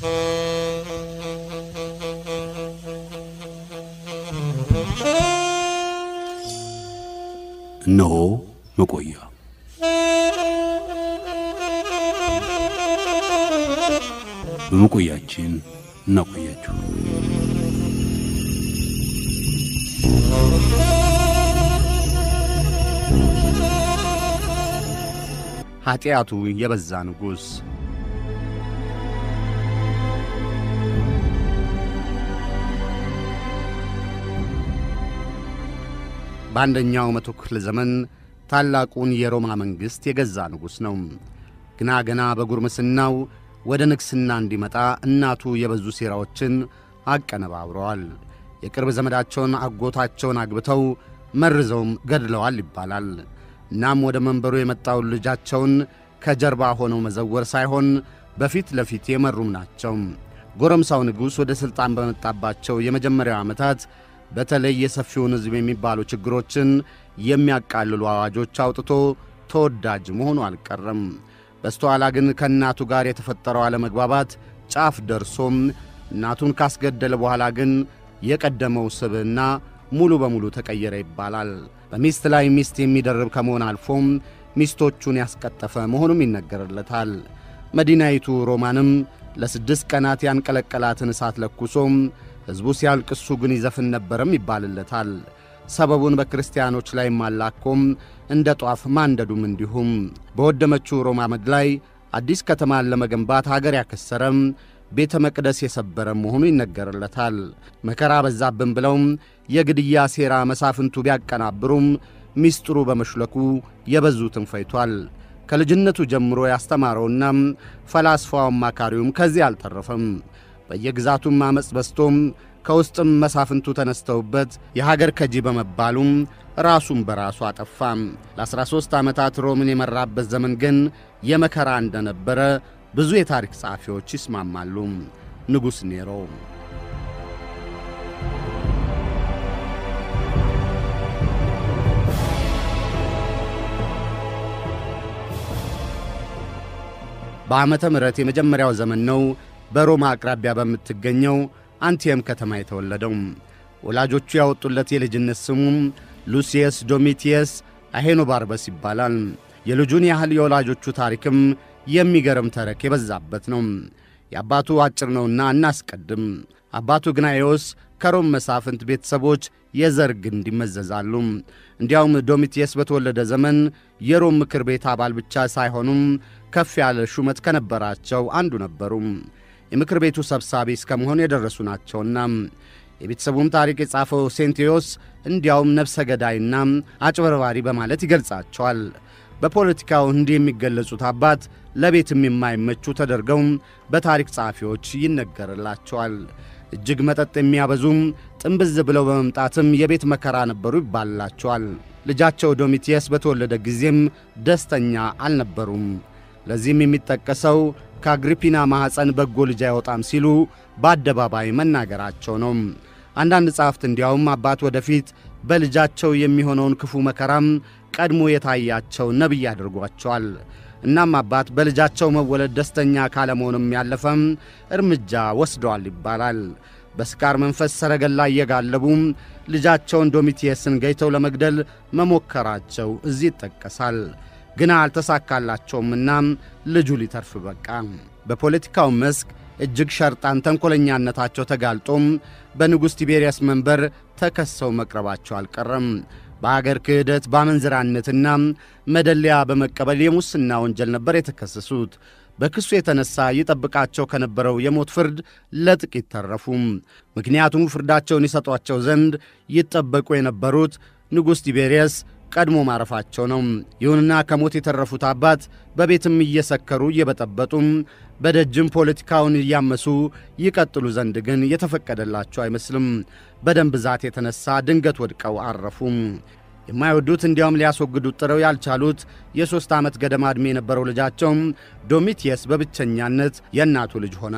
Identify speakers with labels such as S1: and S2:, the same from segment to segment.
S1: እነሆ መቆያ በመቆያችን እናቆያችሁ።
S2: ኀጢአቱ የበዛ ንጉሥ በአንደኛው መቶ ክፍለ ዘመን ታላቁን የሮማ መንግሥት የገዛ ንጉሥ ነው። ግና ገና በጉርምስናው ወደ ንግሥና እንዲመጣ እናቱ የበዙ ሴራዎችን አቀነባብረዋል። የቅርብ ዘመዳቸውን አጎታቸውን አግብተው መርዘውም ገድለዋል ይባላል። እናም ወደ መንበሩ የመጣውን ልጃቸውን ከጀርባ ሆነው መዘወር ሳይሆን በፊት ለፊት የመሩም ናቸው። ጎረምሳው ንጉሥ ወደ ሥልጣን በመጣባቸው የመጀመሪያው ዓመታት በተለይ የሰፊውን ሕዝብ የሚባሉ ችግሮችን የሚያቃልሉ አዋጆች አውጥቶ ተወዳጅ መሆኑ አልቀረም። በስተኋላ ግን ከእናቱ ጋር የተፈጠረው አለመግባባት ጫፍ ደርሶም እናቱን ካስገደለ በኋላ ግን የቀደመው ስብዕና ሙሉ በሙሉ ተቀየረ ይባላል። በሚስት ላይ ሚስት የሚደርብ ከመሆን አልፎም ሚስቶቹን ያስቀጠፈ መሆኑም ይነገርለታል። መዲናይቱ ሮማንም ለስድስት ቀናት ያንቀለቀላትን እሳት ለኩሶም ሕዝቡ ሲያልቅሱ ግን ይዘፍን ነበረም ይባልለታል። ሰበቡን በክርስቲያኖች ላይ ማላኮም እንደ ጧፍ ማንደዱም እንዲሁም በወደመችው ሮማ ምድር ላይ አዲስ ከተማን ለመገንባት አገር ያከሰረም ቤተ መቅደስ የሰበረ መሆኑ ይነገርለታል። መከራ በዛብን ብለውም የግድያ ሴራ መሳፍንቱ ቢያቀናብሩም ሚስጥሩ በመሽለኩ የበዙትን ፈይቷል። ከልጅነቱ ጀምሮ ያስተማረውና ፈላስፋው አማካሪውም ከዚህ አልተረፈም። በየግዛቱም አመፅ በስቶም ከውስጥም መሳፍንቱ ተነስተውበት የሀገር ከጂ በመባሉም ራሱን በራሱ አጠፋም። ለ13 ዓመታት ሮምን የመራበት ዘመን ግን የመከራ እንደነበረ ብዙ የታሪክ ጸሐፊዎች ይስማማሉ። ንጉሥ ኔሮ በዓመተ ምሕረት የመጀመሪያው ዘመን ነው። በሮማ አቅራቢያ በምትገኘው አንቲየም ከተማ የተወለደው ወላጆቹ ያወጡለት የልጅነት ስሙም ሉሲየስ ዶሚቲየስ አሄኖባርበስ ይባላል። የልጁን ያህል የወላጆቹ ታሪክም የሚገርም ተረክ የበዛበት ነው። የአባቱ አጭር ነውና እናስቀድም። አባቱ ግናኤዎስ ከሮም መሳፍንት ቤተሰቦች የዘር ግንድ ይመዘዛሉ። እንዲያውም ዶሚቲየስ በተወለደ ዘመን የሮም ምክር ቤት አባል ብቻ ሳይሆኑም ከፍ ያለ ሹመት ከነበራቸው አንዱ ነበሩ። የምክር ቤቱ ሰብሳቢ እስከ መሆን የደረሱ ናቸውና የቤተሰቡም ታሪክ የጻፈው ሴንቴዎስ እንዲያውም ነፍሰ ገዳይና አጭበርባሪ በማለት ይገልጻቸዋል። በፖለቲካው እንዲህ የሚገለጹት አባት ለቤትም የማይመቹ ተደርገው በታሪክ ጸሐፊዎች ይነገርላቸዋል። እጅግ መጠጥ የሚያበዙም ጥንብዝ ብለው በመምጣትም የቤት መከራ ነበሩ ይባልላቸዋል። ልጃቸው ዶሚቲየስ በተወለደ ጊዜም ደስተኛ አልነበሩም። ለዚህም የሚጠቀሰው ከአግሪፒና ማኅፀን በጎ ልጅ አይወጣም ሲሉ በአደባባይ መናገራቸው ነው። አንዳንድ ጸሐፍት እንዲያውም አባት ወደፊት በልጃቸው የሚሆነውን ክፉ መከራም ቀድሞ የታያቸው ነቢይ አድርጓቸዋል። እናም አባት በልጃቸው መወለድ ደስተኛ ካለመሆንም ያለፈም እርምጃ ወስደዋል ይባላል። በስካር መንፈስ ሰረገላ እየጋለቡ ልጃቸውን ዶሚቲየስን ገይተው ለመግደል መሞከራቸው እዚህ ይጠቀሳል። ግና አልተሳካላቸውምና ልጁ ሊተርፍ በቃ። በፖለቲካው መስክ እጅግ ሸርጣን ተንኰለኛነታቸው ተጋልጦም በንጉሥ ቲቤሪያስ መንበር ተከሰው መቅረባቸው አልቀረም። በአገር ክህደት በአመንዝራነትና መደለያ በመቀበል የሙስና ወንጀል ነበር የተከሰሱት። በክሱ የተነሳ ይጠብቃቸው ከነበረው የሞት ፍርድ ለጥቂት ተረፉም። ምክንያቱም ፍርዳቸውን ይሰጧቸው ዘንድ ይጠበቁ የነበሩት ንጉሥ ቲቤሪያስ ቀድሞ ማረፋቸው ነው። ይሁንና ከሞት የተረፉት አባት በቤትም እየሰከሩ እየበጠበጡም በደጅም ፖለቲካውን እያመሱ ይቀጥሉ ዘንድ ግን የተፈቀደላቸው አይመስልም። በደም ብዛት የተነሳ ድንገት ወድቀው አረፉም። የማይወዱት እንዲያውም ሊያስወግዱት ጥረው ያልቻሉት የሦስት ዓመት ገደማ ዕድሜ የነበረው ልጃቸው ዶሚቲየስ በብቸኛነት የእናቱ ልጅ ሆነ።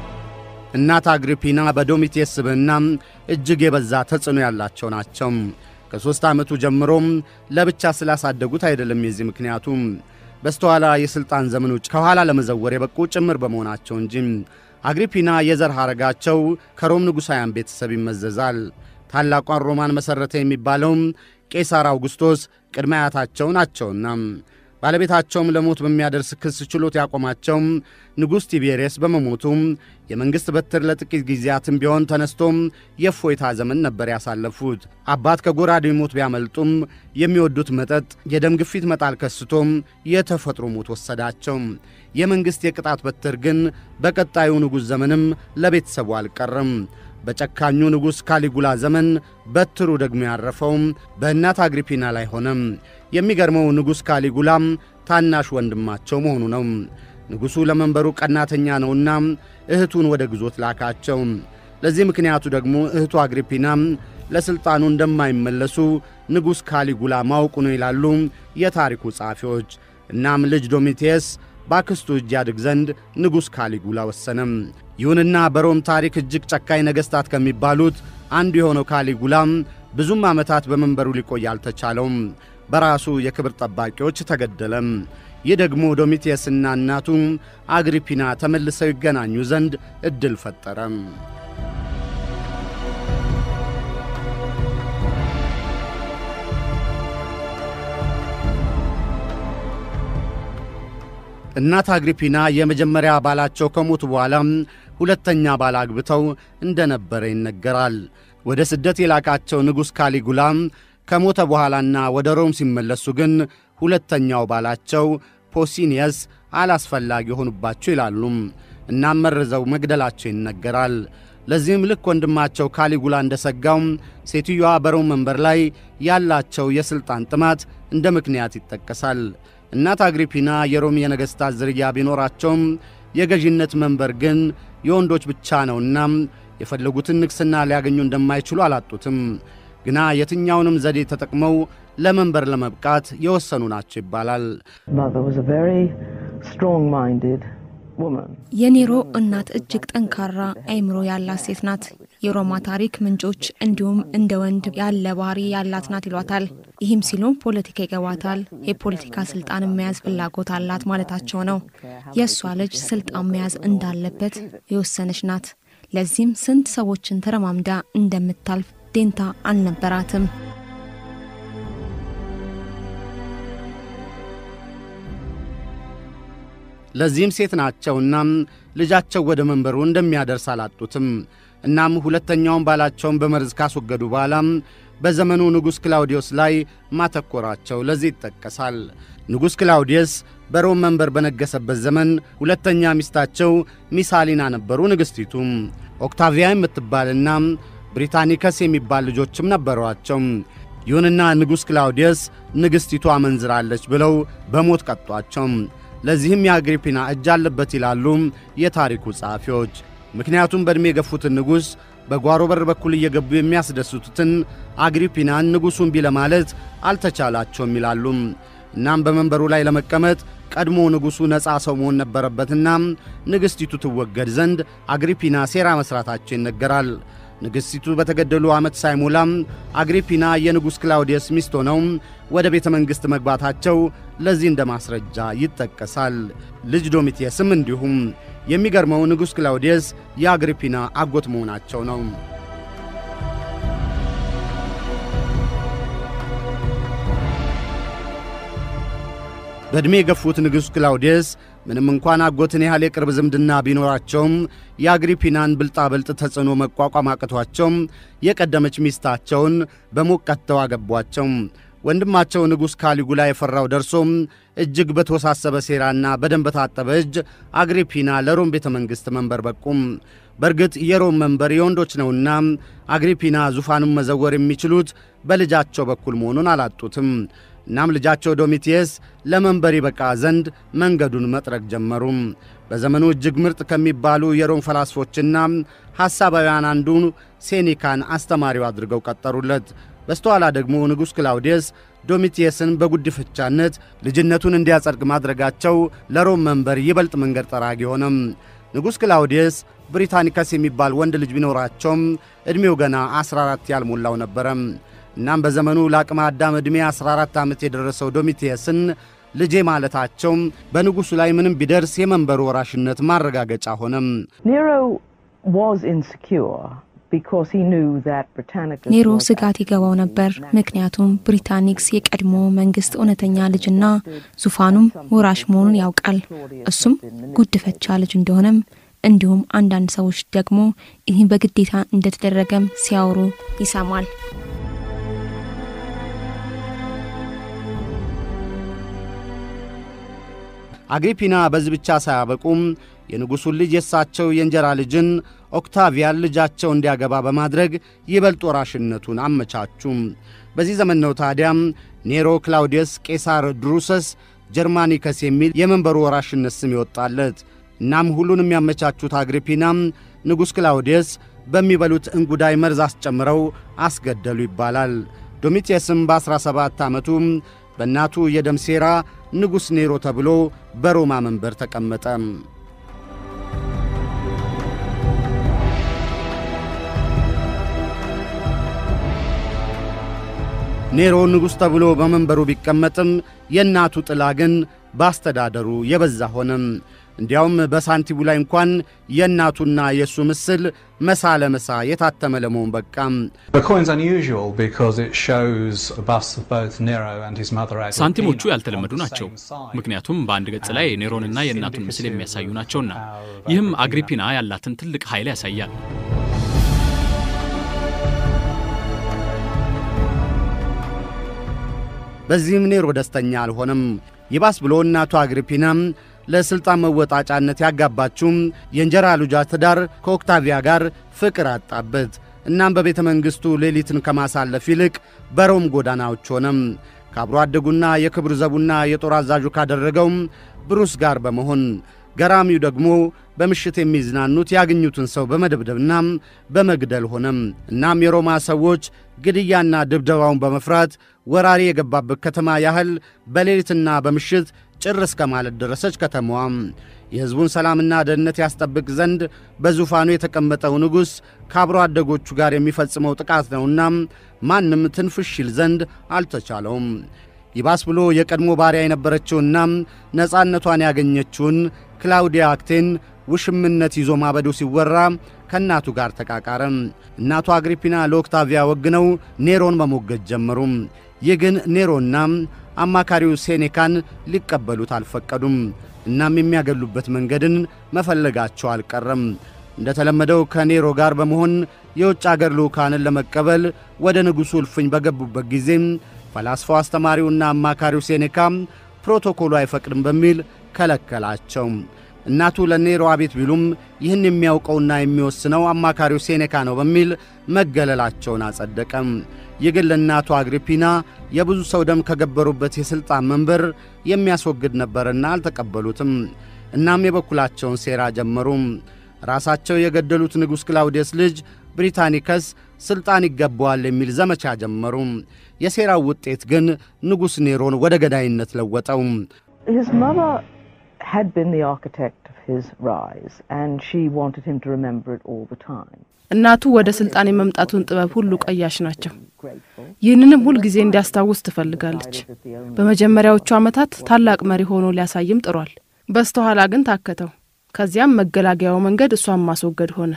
S2: እናት አግሪፒና በዶሚቴስ ስብዕና እጅግ የበዛ ተጽዕኖ ያላቸው ናቸው። ከሦስት ዓመቱ ጀምሮም ለብቻ ስላሳደጉት አይደለም የዚህ ምክንያቱ በስተኋላ የሥልጣን ዘመኖች ከኋላ ለመዘወር የበቁ ጭምር በመሆናቸው እንጂ። አግሪፒና የዘር ሐረጋቸው ከሮም ንጉሣውያን ቤተሰብ ይመዘዛል። ታላቋን ሮማን መሠረተ የሚባለውም ቄሳር አውግስቶስ ቅድመ አያታቸው ናቸውና ባለቤታቸውም ለሞት በሚያደርስ ክስ ችሎት ያቆማቸው ንጉሥ ቲቤሪየስ በመሞቱም የመንግሥት በትር ለጥቂት ጊዜያትም ቢሆን ተነስቶም የእፎይታ ዘመን ነበር ያሳለፉት። አባት ከጎራዴ ሞት ቢያመልጡም የሚወዱት መጠጥ የደም ግፊት መጣል ከስቶም የተፈጥሮ ሞት ወሰዳቸው። የመንግሥት የቅጣት በትር ግን በቀጣዩ ንጉሥ ዘመንም ለቤተሰቡ አልቀረም። በጨካኙ ንጉሥ ካሊጉላ ዘመን በትሩ ደግሞ ያረፈው በእናት አግሪፒና ላይ ሆነም። የሚገርመው ንጉሥ ካሊጉላም ታናሽ ወንድማቸው መሆኑ ነው። ንጉሡ ለመንበሩ ቀናተኛ ነውና እህቱን ወደ ግዞት ላካቸው። ለዚህ ምክንያቱ ደግሞ እህቱ አግሪፒና ለሥልጣኑ እንደማይመለሱ ንጉሥ ካሊጉላ ማወቁ ነው ይላሉ የታሪኩ ጸሐፊዎች። እናም ልጅ ዶሚቴስ በአክስቱ እጅ ያድግ ዘንድ ንጉሥ ካሊጉላ ወሰነም። ይሁንና በሮም ታሪክ እጅግ ጨካኝ ነገሥታት ከሚባሉት አንዱ የሆነው ካሊጉላም ብዙም ዓመታት በመንበሩ ሊቆይ አልተቻለውም። በራሱ የክብር ጠባቂዎች ተገደለም። ይህ ደግሞ ዶሚቴስና እናቱ አግሪፒና ተመልሰው ይገናኙ ዘንድ ዕድል ፈጠረም። እናት አግሪፒና የመጀመሪያ ባላቸው ከሞቱ በኋላ ሁለተኛ ባል አግብተው እንደነበረ ይነገራል። ወደ ስደት የላካቸው ንጉሥ ካሊጉላ ከሞተ በኋላና ወደ ሮም ሲመለሱ ግን ሁለተኛው ባላቸው ፖሲኒየስ አላስፈላጊ የሆኑባቸው ይላሉ። እናም መርዘው መግደላቸው ይነገራል። ለዚህም ልክ ወንድማቸው ካሊጉላ እንደ ሰጋው ሴትዮዋ በሮም መንበር ላይ ያላቸው የሥልጣን ጥማት እንደ ምክንያት ይጠቀሳል። እናት አግሪፒና የሮም የነገሥታት ዝርያ ቢኖራቸውም የገዢነት መንበር ግን የወንዶች ብቻ ነውና የፈለጉትን ንግሥና ሊያገኙ እንደማይችሉ አላጡትም። ግና የትኛውንም ዘዴ ተጠቅመው ለመንበር ለመብቃት የወሰኑ ናቸው ይባላል።
S3: የኔሮ እናት እጅግ ጠንካራ አእምሮ ያላት ሴት ናት። የሮማ ታሪክ ምንጮች እንዲሁም እንደ ወንድ ያለ ባህሪ ያላት ናት ይሏታል። ይህም ሲሉም ፖለቲካ ይገባታል፣ የፖለቲካ ስልጣን መያዝ ፍላጎት አላት ማለታቸው ነው። የእሷ ልጅ ስልጣን መያዝ እንዳለበት የወሰነች ናት። ለዚህም ስንት ሰዎችን ተረማምዳ እንደምታልፍ ዴንታ አልነበራትም።
S2: ለዚህም ሴት ናቸውና ልጃቸው ወደ መንበሩ እንደሚያደርስ አላጡትም። እናም ሁለተኛውን ባላቸውን በመርዝ ካስወገዱ በኋላ በዘመኑ ንጉሥ ክላውዲዮስ ላይ ማተኮራቸው ለዚህ ይጠቀሳል። ንጉሥ ክላውዲየስ በሮም መንበር በነገሰበት ዘመን ሁለተኛ ሚስታቸው ሚሳሊና ነበሩ። ንግሥቲቱ ኦክታቪያ የምትባልና ብሪታኒከስ የሚባል ልጆችም ነበሯቸው። ይሁንና ንጉሥ ክላውዲየስ ንግሥቲቱ አመንዝራለች ብለው በሞት ቀጧቸው። ለዚህም የአግሪፒና እጅ አለበት ይላሉ የታሪኩ ጸሐፊዎች። ምክንያቱም በዕድሜ የገፉትን ንጉሥ በጓሮ በር በኩል እየገቡ የሚያስደስቱትን አግሪፒናን ንጉሡ እምቢ ለማለት አልተቻላቸውም ይላሉ። እናም በመንበሩ ላይ ለመቀመጥ ቀድሞ ንጉሡ ነፃ ሰው መሆን ነበረበትና ንግሥቲቱ ትወገድ ዘንድ አግሪፒና ሴራ መሥራታቸው ይነገራል። ንግሥቲቱ በተገደሉ ዓመት ሳይሞላም አግሪፒና የንጉሥ ክላውዲየስ ሚስት ሆነው ወደ ቤተ መንግሥት መግባታቸው ለዚህ እንደ ማስረጃ ይጠቀሳል። ልጅ ዶሚቴስም እንዲሁም። የሚገርመው ንጉሥ ክላውዲየስ የአግሪፒና አጎት መሆናቸው ነው። በዕድሜ የገፉት ንጉሥ ክላውዲየስ ምንም እንኳን አጎትን ያህል የቅርብ ዝምድና ቢኖራቸውም የአግሪፒናን ብልጣብልጥ ተጽዕኖ መቋቋም አቅቷቸው የቀደመች ሚስታቸውን በሞት ቀጥተው አገቧቸው። ወንድማቸው ንጉሥ ካሊጉላ የፈራው ደርሶም እጅግ በተወሳሰበ ሴራና በደም በታጠበ እጅ አግሪፒና ለሮም ቤተ መንግሥት መንበር በቁም። በእርግጥ የሮም መንበር የወንዶች ነውና አግሪፒና ዙፋኑን መዘወር የሚችሉት በልጃቸው በኩል መሆኑን አላጡትም። እናም ልጃቸው ዶሚቲየስ ለመንበር ይበቃ ዘንድ መንገዱን መጥረግ ጀመሩ። በዘመኑ እጅግ ምርጥ ከሚባሉ የሮም ፈላስፎችና ሐሳባውያን አንዱ ሴኒካን አስተማሪው አድርገው ቀጠሩለት። በስተኋላ ደግሞ ንጉሥ ክላውዲየስ ዶሚቲየስን በጉድፈቻነት ልጅነቱን እንዲያጸድቅ ማድረጋቸው ለሮም መንበር ይበልጥ መንገድ ጠራጊ ሆነም። ንጉሥ ክላውዲየስ ብሪታኒከስ የሚባል ወንድ ልጅ ቢኖራቸውም ዕድሜው ገና 14 ያልሞላው ነበረ። እናም በዘመኑ ለአቅመ አዳም ዕድሜ 14 ዓመት የደረሰው ዶሚቴየስን ልጄ ማለታቸው በንጉሡ ላይ ምንም ቢደርስ የመንበሩ ወራሽነት ማረጋገጫ ሆነም።
S3: ኔሮ ስጋት ይገባው ነበር። ምክንያቱም ብሪታኒክስ የቀድሞ መንግስት እውነተኛ ልጅና ዙፋኑም ወራሽ መሆኑን ያውቃል። እሱም ጉድፈቻ ልጅ እንደሆነም እንዲሁም አንዳንድ ሰዎች ደግሞ ይህ በግዴታ እንደተደረገም ሲያወሩ ይሰማል።
S2: አግሪፒና በዚህ ብቻ ሳያበቁም የንጉሡን ልጅ የእሳቸው የእንጀራ ልጅን ኦክታቪያን ልጃቸው እንዲያገባ በማድረግ ይበልጥ ወራሽነቱን አመቻቹም። በዚህ ዘመን ነው ታዲያም ኔሮ ክላውዲየስ ቄሳር ድሩሰስ ጀርማኒከስ የሚል የመንበሩ ወራሽነት ስም ይወጣለት። እናም ሁሉንም ያመቻቹት አግሪፒናም ንጉሥ ክላውዲየስ በሚበሉት እንጉዳይ መርዝ አስጨምረው አስገደሉ ይባላል። ዶሚቴስም በ17 ዓመቱ በእናቱ የደም ሴራ ንጉሥ ኔሮ ተብሎ በሮማ መንበር ተቀመጠ። ኔሮ ንጉሥ ተብሎ በመንበሩ ቢቀመጥም የእናቱ ጥላ ግን በአስተዳደሩ የበዛ ሆነም። እንዲያውም በሳንቲሙ ላይ እንኳን የእናቱና የእሱ ምስል መሳ ለመሳ የታተመ ለመሆን በቃም።
S4: ሳንቲሞቹ ያልተለመዱ ናቸው፣ ምክንያቱም በአንድ ገጽ ላይ ኔሮንና የእናቱን ምስል የሚያሳዩ ናቸውና። ይህም አግሪፒና ያላትን ትልቅ ኃይል ያሳያል።
S2: በዚህም ኔሮ ደስተኛ አልሆነም። ይባስ ብሎ እናቱ አግሪፒናም ለሥልጣን መወጣጫነት ያጋባችውም የእንጀራ ልጇ ትዳር ከኦክታቪያ ጋር ፍቅር አጣበት። እናም በቤተ መንግሥቱ ሌሊትን ከማሳለፍ ይልቅ በሮም ጎዳናዎች ሆነም። ከአብሮ አደጉና የክብር ዘቡና የጦር አዛዡ ካደረገውም ብሩስ ጋር በመሆን ገራሚው ደግሞ በምሽት የሚዝናኑት ያገኙትን ሰው በመደብደብና በመግደል ሆነም። እናም የሮማ ሰዎች ግድያና ድብደባውን በመፍራት ወራሪ የገባበት ከተማ ያህል በሌሊትና በምሽት ጭር እስከ ማለት ደረሰች ከተማዋም። የሕዝቡን ሰላምና ደህንነት ያስጠብቅ ዘንድ በዙፋኑ የተቀመጠው ንጉሥ ከአብሮ አደጎቹ ጋር የሚፈጽመው ጥቃት ነውና ማንም ትንፍሽ ይል ዘንድ አልተቻለውም። ይባስ ብሎ የቀድሞ ባሪያ የነበረችውና ነፃነቷን ያገኘችውን ክላውዲያ አክቴን ውሽምነት ይዞ ማበዱ ሲወራ ከእናቱ ጋር ተቃቃረ። እናቱ አግሪፒና ለኦክታቪያ ወግነው ኔሮን መሞገት ጀመሩ። ይህ ግን ኔሮና አማካሪው ሴኔካን ሊቀበሉት አልፈቀዱም። እናም የሚያገሉበት መንገድን መፈለጋቸው አልቀረም። እንደተለመደው ከኔሮ ጋር በመሆን የውጭ አገር ልዑካንን ለመቀበል ወደ ንጉሡ እልፍኝ በገቡበት ጊዜ ፈላስፋው አስተማሪውና አማካሪው ሴኔካ ፕሮቶኮሉ አይፈቅድም በሚል ከለከላቸው። እናቱ ለኔሮ አቤት ቢሉም ይህን የሚያውቀውና የሚወስነው አማካሪው ሴኔካ ነው በሚል መገለላቸውን አጸደቀም። ይህ ግን ለእናቱ አግሪፒና የብዙ ሰው ደም ከገበሩበት የሥልጣን መንበር የሚያስወግድ ነበርና አልተቀበሉትም። እናም የበኩላቸውን ሴራ ጀመሩ። ራሳቸው የገደሉት ንጉሥ ክላውዲየስ ልጅ ብሪታኒከስ ሥልጣን ይገባዋል የሚል ዘመቻ ጀመሩ። የሴራው ውጤት ግን ንጉሥ ኔሮን ወደ ገዳይነት ለወጠው።
S5: had been the architect of his rise and she wanted him to remember it all the time.
S6: እናቱ ወደ ስልጣን የመምጣቱን ጥበብ ሁሉ ቀያሽ ናቸው። ይህንንም ሁልጊዜ እንዲያስታውስ ትፈልጋለች። በመጀመሪያዎቹ ዓመታት ታላቅ መሪ ሆኖ ሊያሳይም ጥሯል። በስተኋላ ግን ታከተው። ከዚያም መገላገያው መንገድ እሷን ማስወገድ ሆነ።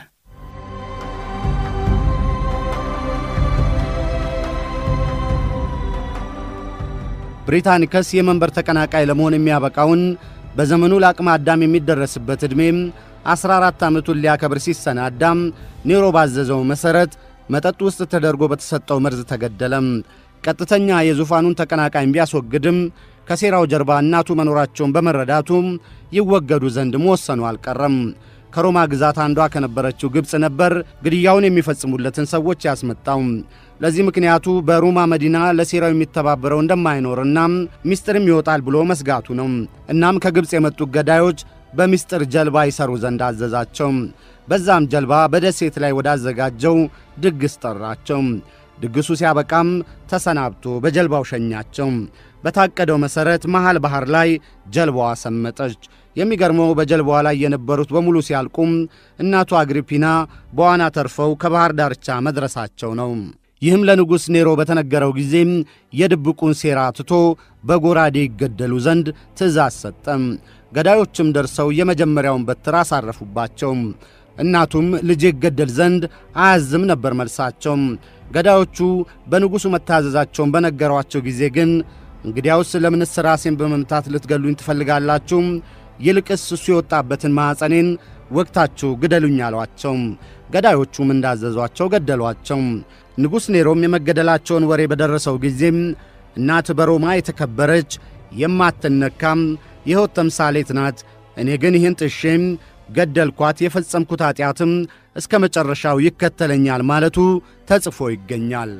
S2: ብሪታኒከስ የመንበር ተቀናቃይ ለመሆን የሚያበቃውን በዘመኑ ለአቅመ አዳም የሚደረስበት ዕድሜም 14 ዓመቱን ሊያከብር ሲሰናዳም ኔሮ ባዘዘው መሠረት መጠጥ ውስጥ ተደርጎ በተሰጠው መርዝ ተገደለም። ቀጥተኛ የዙፋኑን ተቀናቃኝ ቢያስወግድም ከሴራው ጀርባ እናቱ መኖራቸውን በመረዳቱ ይወገዱ ዘንድ መወሰኑ አልቀረም። ከሮማ ግዛት አንዷ ከነበረችው ግብፅ ነበር ግድያውን የሚፈጽሙለትን ሰዎች ያስመጣው። ለዚህ ምክንያቱ በሮማ መዲና ለሴራው የሚተባበረው እንደማይኖርና ሚስጥርም ይወጣል ብሎ መስጋቱ ነው። እናም ከግብፅ የመጡት ገዳዮች በሚስጥር ጀልባ ይሰሩ ዘንድ አዘዛቸው። በዛም ጀልባ በደሴት ላይ ወዳዘጋጀው ድግስ ጠራቸው። ድግሱ ሲያበቃም ተሰናብቶ በጀልባው ሸኛቸው። በታቀደው መሠረት መሃል ባሕር ላይ ጀልባዋ ሰመጠች። የሚገርመው በጀልባዋ ላይ የነበሩት በሙሉ ሲያልቁም እናቱ አግሪፒና በዋና ተርፈው ከባሕር ዳርቻ መድረሳቸው ነው። ይህም ለንጉሥ ኔሮ በተነገረው ጊዜም የድብቁን ሴራ ትቶ በጎራዴ ይገደሉ ዘንድ ትእዛዝ ሰጠም። ገዳዮችም ደርሰው የመጀመሪያውን በትር አሳረፉባቸው። እናቱም ልጄ ይገደል ዘንድ አያዝም ነበር መልሳቸው። ገዳዮቹ በንጉሡ መታዘዛቸውን በነገሯቸው ጊዜ ግን እንግዲያውስ ለምንስ ራሴን በመምታት ልትገሉኝ ትፈልጋላችሁ? ይልቅስ እሱ የወጣበትን ማኅፀኔን ወቅታችሁ ግደሉኝ አሏቸው። ገዳዮቹም እንዳዘዟቸው ገደሏቸው። ንጉሥ ኔሮም የመገደላቸውን ወሬ በደረሰው ጊዜም እናት በሮማ የተከበረች የማትነካም የሕይወት ተምሳሌት ናት። እኔ ግን ይህን ጥሼም ገደልኳት፣ የፈጸምኩት ኀጢአትም እስከ መጨረሻው ይከተለኛል ማለቱ ተጽፎ ይገኛል።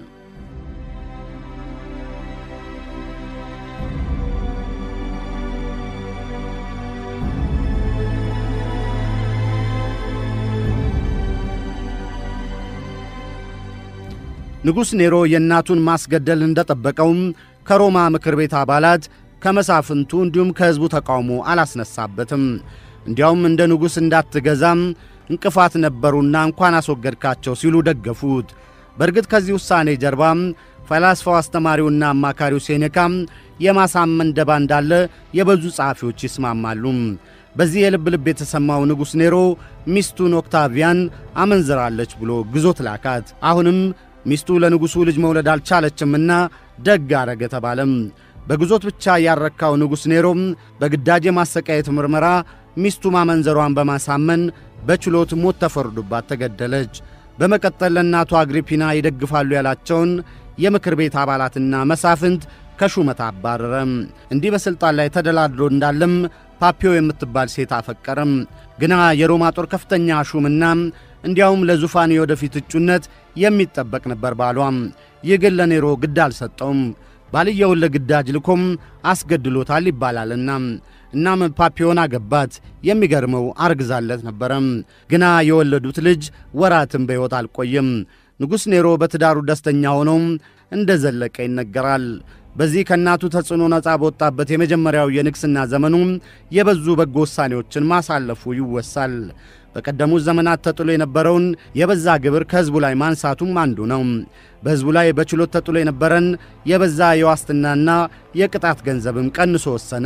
S2: ንጉሥ ኔሮ የእናቱን ማስገደል እንደጠበቀውም ከሮማ ምክር ቤት አባላት ከመሳፍንቱ እንዲሁም ከሕዝቡ ተቃውሞ አላስነሳበትም። እንዲያውም እንደ ንጉሥ እንዳትገዛም እንቅፋት ነበሩና እንኳን አስወገድካቸው ሲሉ ደገፉት። በእርግጥ ከዚህ ውሳኔ ጀርባም ፈላስፋው አስተማሪውና አማካሪው ሴኔካም የማሳመን ደባ እንዳለ የበዙ ጸሐፊዎች ይስማማሉ። በዚህ የልብ ልብ የተሰማው ንጉሥ ኔሮ ሚስቱን ኦክታቪያን አመንዝራለች ብሎ ግዞት ላካት። አሁንም ሚስቱ ለንጉሡ ልጅ መውለድ አልቻለችምና ደግ አረገ ተባለም። በግዞት ብቻ ያረካው ንጉሥ ኔሮም በግዳጅ የማሰቃየት ምርመራ ሚስቱ ማመንዘሯን በማሳመን በችሎት ሞት ተፈርዶባት ተገደለች። በመቀጠል ለእናቱ አግሪፒና ይደግፋሉ ያላቸውን የምክር ቤት አባላትና መሳፍንት ከሹመት አባረረ። እንዲህ በሥልጣን ላይ ተደላድሎ እንዳለም ፓፒዮ የምትባል ሴት አፈቀረም። ግና የሮማ ጦር ከፍተኛ ሹምና እንዲያውም ለዙፋን የወደፊት እጩነት የሚጠበቅ ነበር ባሏም። ይህ ግን ለኔሮ ግድ አልሰጠውም። ባልየውን ለግዳጅ ልኮም አስገድሎታል ይባላልና እናም ፓፒዮን አገባት። የሚገርመው አርግዛለት ነበረም። ግና የወለዱት ልጅ ወራትም በሕይወት አልቆየም። ንጉሥ ኔሮ በትዳሩ ደስተኛ ሆኖ እንደ ዘለቀ ይነገራል። በዚህ ከእናቱ ተጽዕኖ ነፃ በወጣበት የመጀመሪያው የንግሥና ዘመኑ የበዙ በጎ ውሳኔዎችን ማሳለፉ ይወሳል። በቀደሙት ዘመናት ተጥሎ የነበረውን የበዛ ግብር ከሕዝቡ ላይ ማንሳቱም አንዱ ነው። በሕዝቡ ላይ በችሎት ተጥሎ የነበረን የበዛ የዋስትናና የቅጣት ገንዘብም ቀንሶ ወሰነ።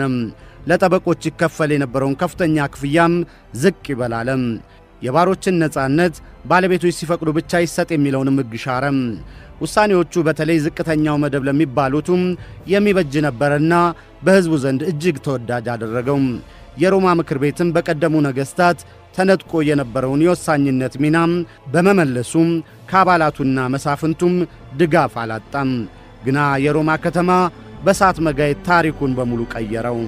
S2: ለጠበቆች ይከፈል የነበረውን ከፍተኛ ክፍያም ዝቅ ይበላለም። የባሮችን ነጻነት ባለቤቶች ሲፈቅዱ ብቻ ይሰጥ የሚለውንም ሕግ ሻረም። ውሳኔዎቹ በተለይ ዝቅተኛው መደብ ለሚባሉትም የሚበጅ ነበረና በሕዝቡ ዘንድ እጅግ ተወዳጅ አደረገው። የሮማ ምክር ቤትም በቀደሙ ነገሥታት ተነጥቆ የነበረውን የወሳኝነት ሚናም በመመለሱም ከአባላቱና መሳፍንቱም ድጋፍ አላጣም። ግና የሮማ ከተማ በእሳት መጋየት ታሪኩን በሙሉ ቀየረው።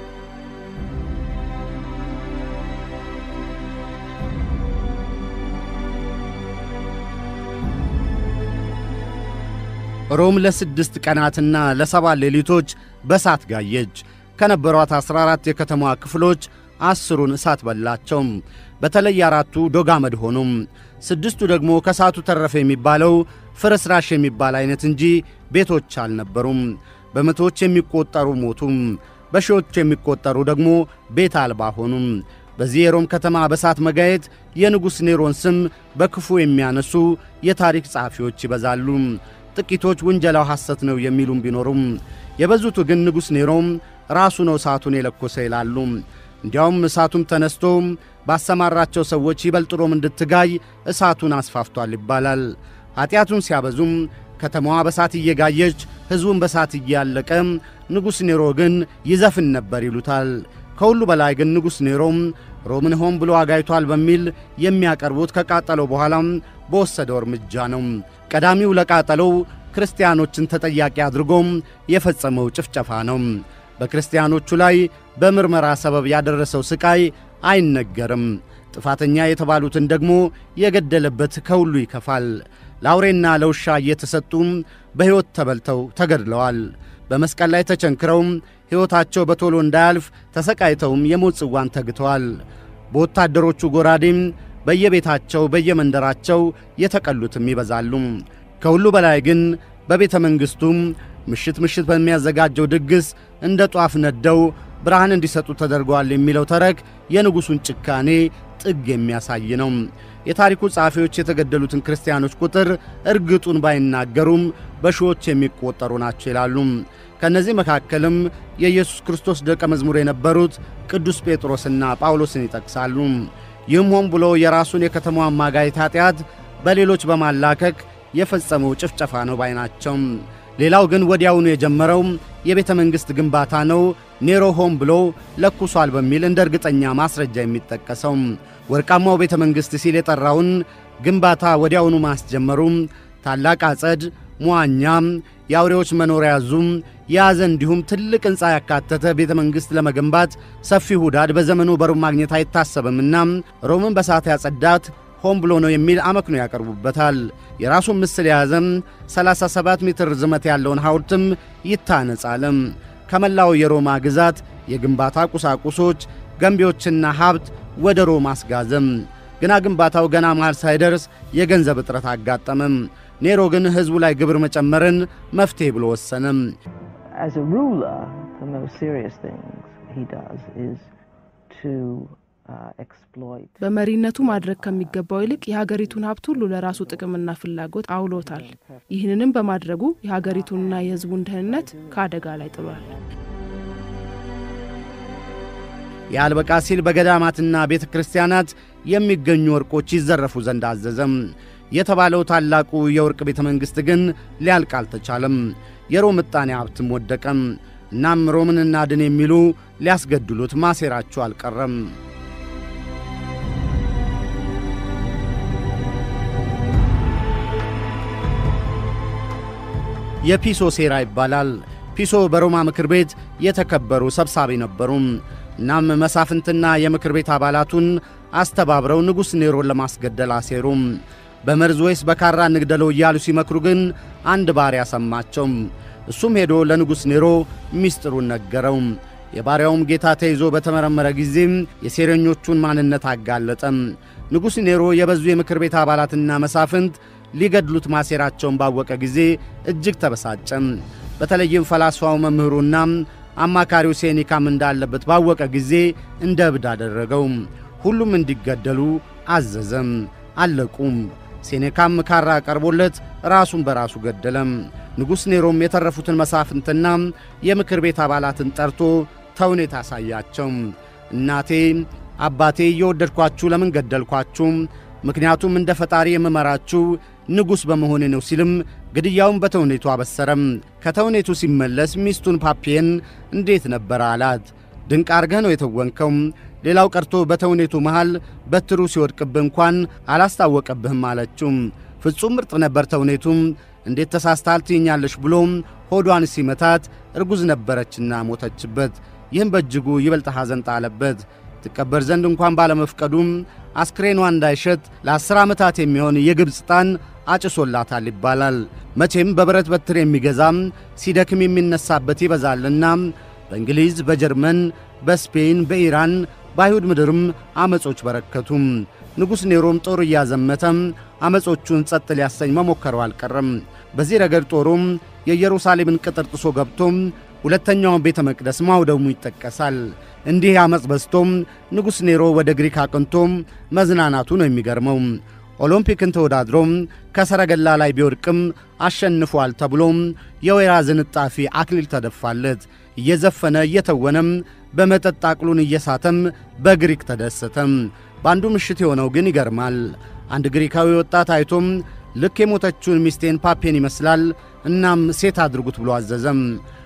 S2: ሮም ለስድስት ቀናትና ለሰባት ሌሊቶች በእሳት ጋየች። ከነበሯት ዐሥራ አራት የከተማዋ ክፍሎች አስሩን እሳት በላቸው። በተለይ አራቱ ዶግ አመድ ሆኑም። ስድስቱ ደግሞ ከእሳቱ ተረፈ የሚባለው ፍርስራሽ የሚባል ዐይነት እንጂ ቤቶች አልነበሩም። በመቶዎች የሚቈጠሩ ሞቱም፣ በሺዎች የሚቈጠሩ ደግሞ ቤት አልባ ሆኑም። በዚህ የሮም ከተማ በእሳት መጋየት የንጉሥ ኔሮን ስም በክፉ የሚያነሱ የታሪክ ጸሐፊዎች ይበዛሉ። ጥቂቶች ውንጀላው ሐሰት ነው የሚሉም ቢኖሩም የበዙቱ ግን ንጉሥ ኔሮም ራሱ ነው እሳቱን የለኮሰ ይላሉ። እንዲያውም እሳቱም ተነስቶ ባሰማራቸው ሰዎች ይበልጥ ሮም እንድትጋይ እሳቱን አስፋፍቷል ይባላል። ኀጢአቱን ሲያበዙም ከተማዋ በሳት እየጋየች ሕዝቡን በሳት እያለቀ ንጉሥ ኔሮ ግን ይዘፍን ነበር ይሉታል። ከሁሉ በላይ ግን ንጉሥ ኔሮም ሮምን ሆን ብሎ አጋይቷል በሚል የሚያቀርቡት ከቃጠለው በኋላም በወሰደው እርምጃ ነው። ቀዳሚው ለቃጠለው ክርስቲያኖችን ተጠያቂ አድርጎም የፈጸመው ጭፍጨፋ ነው። በክርስቲያኖቹ ላይ በምርመራ ሰበብ ያደረሰው ሥቃይ አይነገርም። ጥፋተኛ የተባሉትን ደግሞ የገደለበት ከሁሉ ይከፋል። ለአውሬና ለውሻ እየተሰጡም በሕይወት ተበልተው ተገድለዋል። በመስቀል ላይ ተቸንክረውም ሕይወታቸው በቶሎ እንዳያልፍ ተሰቃይተውም የሞት ጽዋን ተግተዋል። በወታደሮቹ ጎራዴም በየቤታቸው በየመንደራቸው የተቀሉትም ይበዛሉ። ከሁሉ በላይ ግን በቤተ መንግሥቱም ምሽት ምሽት በሚያዘጋጀው ድግስ እንደ ጧፍ ነደው ብርሃን እንዲሰጡ ተደርገዋል የሚለው ተረክ የንጉሡን ጭካኔ ጥግ የሚያሳይ ነው። የታሪኩ ጸሐፊዎች የተገደሉትን ክርስቲያኖች ቁጥር እርግጡን ባይናገሩም በሺዎች የሚቆጠሩ ናቸው ይላሉ። ከእነዚህ መካከልም የኢየሱስ ክርስቶስ ደቀ መዝሙር የነበሩት ቅዱስ ጴጥሮስና ጳውሎስን ይጠቅሳሉ። ይህም ሆን ብሎ የራሱን የከተማዋን ማጋየት ኀጢአት በሌሎች በማላከክ የፈጸመው ጭፍጨፋ ነው ባይ ናቸው። ሌላው ግን ወዲያውኑ የጀመረው የቤተ መንግሥት ግንባታ ነው። ኔሮ ሆን ብሎ ለኩሷል በሚል እንደ እርግጠኛ ማስረጃ የሚጠቀሰው ወርቃማው ቤተ መንግሥት ሲል የጠራውን ግንባታ ወዲያውኑ ማስጀመሩ ታላቅ አጸድ፣ መዋኛ፣ የአውሬዎች መኖሪያ ዙም የያዘ እንዲሁም ትልቅ ሕንፃ ያካተተ ቤተ መንግሥት ለመገንባት ሰፊ ሁዳድ በዘመኑ በሮም ማግኘት አይታሰብምና ሮምን በሳት ያጸዳት ሆን ብሎ ነው የሚል አመክንዮ ያቀርቡበታል። የራሱን ምስል የያዘም 37 ሜትር ርዝመት ያለውን ሐውልትም ይታነጻልም። ከመላው የሮማ ግዛት የግንባታ ቁሳቁሶች፣ ገንቢዎችና ሀብት ወደ ሮም አስጋዘም። ግና ግንባታው ገና መሃል ሳይደርስ የገንዘብ እጥረት አጋጠመም። ኔሮ ግን ሕዝቡ ላይ ግብር መጨመርን መፍትሔ ብሎ ወሰነም።
S5: As a ruler, the most serious things he does is to uh, exploit.
S6: በመሪነቱ ማድረግ ከሚገባው ይልቅ የሀገሪቱን ሀብት ሁሉ ለራሱ ጥቅምና ፍላጎት አውሎታል። ይህንንም በማድረጉ የሀገሪቱንና የሕዝቡን ደህንነት ከአደጋ ላይ ጥሏል።
S2: የአልበቃ ሲል በገዳማትና ቤተ ክርስቲያናት የሚገኙ ወርቆች ይዘረፉ ዘንድ አዘዘም። የተባለው ታላቁ የወርቅ ቤተ መንግሥት ግን ሊያልቅ አልተቻለም። የሮም ዕጣኔ ሀብትም ወደቀም። እናም ሮምን እናድን የሚሉ ሊያስገድሉት ማሴራቸው አልቀረም። የፒሶ ሴራ ይባላል። ፒሶ በሮማ ምክር ቤት የተከበሩ ሰብሳቢ ነበሩ። እናም መሳፍንትና የምክር ቤት አባላቱን አስተባብረው ንጉሥ ኔሮን ለማስገደል አሴሩ። በመርዝ ወይስ በካራ እንግደለው እያሉ ሲመክሩ ግን አንድ ባሪያ ሰማቸው። እሱም ሄዶ ለንጉሥ ኔሮ ሚስጥሩን ነገረው። የባሪያውም ጌታ ተይዞ በተመረመረ ጊዜም የሴረኞቹን ማንነት አጋለጠም። ንጉሥ ኔሮ የበዙ የምክር ቤት አባላትና መሳፍንት ሊገድሉት ማሴራቸውን ባወቀ ጊዜ እጅግ ተበሳጨም። በተለይም ፈላስፋው መምህሩና አማካሪው ሴኒካም እንዳለበት ባወቀ ጊዜ እንደ እብድ አደረገው። ሁሉም እንዲገደሉ አዘዘም። አለቁም። ሴኔካም ካራ ቀርቦለት ራሱን በራሱ ገደለም። ንጉሥ ኔሮም የተረፉትን መሳፍንትና የምክር ቤት አባላትን ጠርቶ ተውኔት አሳያቸው። እናቴ አባቴ እየወደድኳችሁ ለምን ገደልኳችሁ? ምክንያቱም እንደ ፈጣሪ የምመራችሁ ንጉሥ በመሆኔ ነው ሲልም ግድያውን በተውኔቱ አበሰረም። ከተውኔቱ ሲመለስ ሚስቱን ፓፒየን እንዴት ነበረ አላት። ድንቅ አርገህ ነው የተወንከው። ሌላው ቀርቶ በተውኔቱ መሃል በትሩ ሲወድቅብህ እንኳን አላስታወቀብህም አለችው። ፍጹም ምርጥ ነበር ተውኔቱም። እንዴት ተሳስታል ትይኛለሽ ብሎ ሆዷን ሲመታት እርጉዝ ነበረችና ሞተችበት። ይህም በእጅጉ ይበልጥ ሐዘን ጣለበት። ትቀበር ዘንድ እንኳን ባለመፍቀዱም አስክሬኗ እንዳይሸት ለአስር ዓመታት የሚሆን የግብፅ ዕጣን አጭሶላታል ይባላል። መቼም በብረት በትር የሚገዛም ሲደክም የሚነሳበት ይበዛልና በእንግሊዝ፣ በጀርመን፣ በስፔን፣ በኢራን፣ በአይሁድ ምድርም ዐመጾች በረከቱም። ንጉሥ ኔሮም ጦር እያዘመተም ዐመጾቹን ጸጥ ሊያሰኝ መሞከረው አልቀረም። በዚህ ረገድ ጦሩም የኢየሩሳሌምን ቅጥር ጥሶ ገብቶም ሁለተኛውን ቤተ መቅደስ ማውደሙ ይጠቀሳል። እንዲህ ዓመፅ በዝቶም ንጉሥ ኔሮ ወደ ግሪክ አቅንቶም መዝናናቱ ነው የሚገርመው። ኦሎምፒክን ተወዳድሮም ከሰረገላ ላይ ቢወድቅም አሸንፏል ተብሎም የወይራ ዝንጣፊ አክሊል ተደፋለት። እየዘፈነ እየተወነም በመጠጥ አቅሉን እየሳተም በግሪክ ተደሰተም። በአንዱ ምሽት የሆነው ግን ይገርማል። አንድ ግሪካዊ ወጣት አይቶም ልክ የሞተችውን ሚስቴን ፓፔን ይመስላል፣ እናም ሴት አድርጉት ብሎ አዘዘም።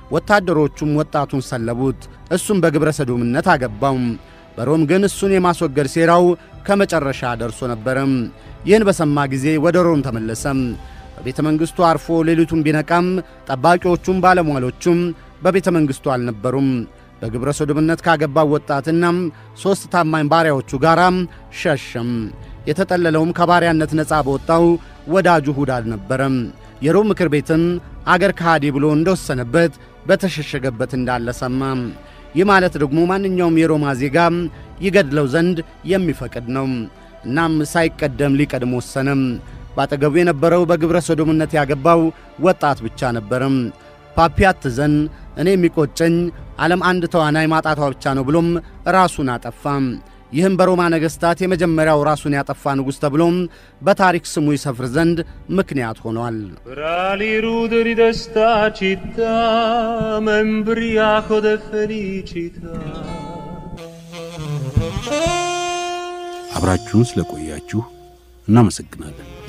S2: ወታደሮቹም ወጣቱን ሰለቡት። እሱም በግብረ ሰዶምነት አገባው። በሮም ግን እሱን የማስወገድ ሴራው ከመጨረሻ ደርሶ ነበረም። ይህን በሰማ ጊዜ ወደ ሮም ተመለሰም። በቤተ መንግሥቱ አርፎ ሌሊቱን ቢነቃም ጠባቂዎቹም ባለሟሎቹም በቤተ መንግሥቱ አልነበሩም። በግብረ ሰዶምነት ካገባው ወጣትና ሦስት ታማኝ ባሪያዎቹ ጋር ሸሸም። የተጠለለውም ከባሪያነት ነፃ በወጣው ወዳጁ ሁዳድ ነበረም። የሮም ምክር ቤትም አገር ከሃዲ ብሎ እንደወሰነበት በተሸሸገበት እንዳለ ሰማ። ይህ ማለት ደግሞ ማንኛውም የሮማ ዜጋ ይገድለው ዘንድ የሚፈቅድ ነው። እናም ሳይቀደም ሊቀድም ወሰነም። ባጠገቡ የነበረው በግብረ ሰዶምነት ያገባው ወጣት ብቻ ነበርም። ፓፒ አትዘን፣ እኔ የሚቆጨኝ ዓለም አንድ ተዋናይ ማጣቷ ብቻ ነው ብሎም ራሱን አጠፋም። ይህም በሮማ ነገሥታት የመጀመሪያው ራሱን ያጠፋ ንጉሥ ተብሎም በታሪክ ስሙ ይሰፍር ዘንድ ምክንያት ሆኗል።
S7: Fra i ruderi d'esta città m'embriaco de felicità.
S1: አብራችሁን ስለቆያችሁ እናመሰግናለን።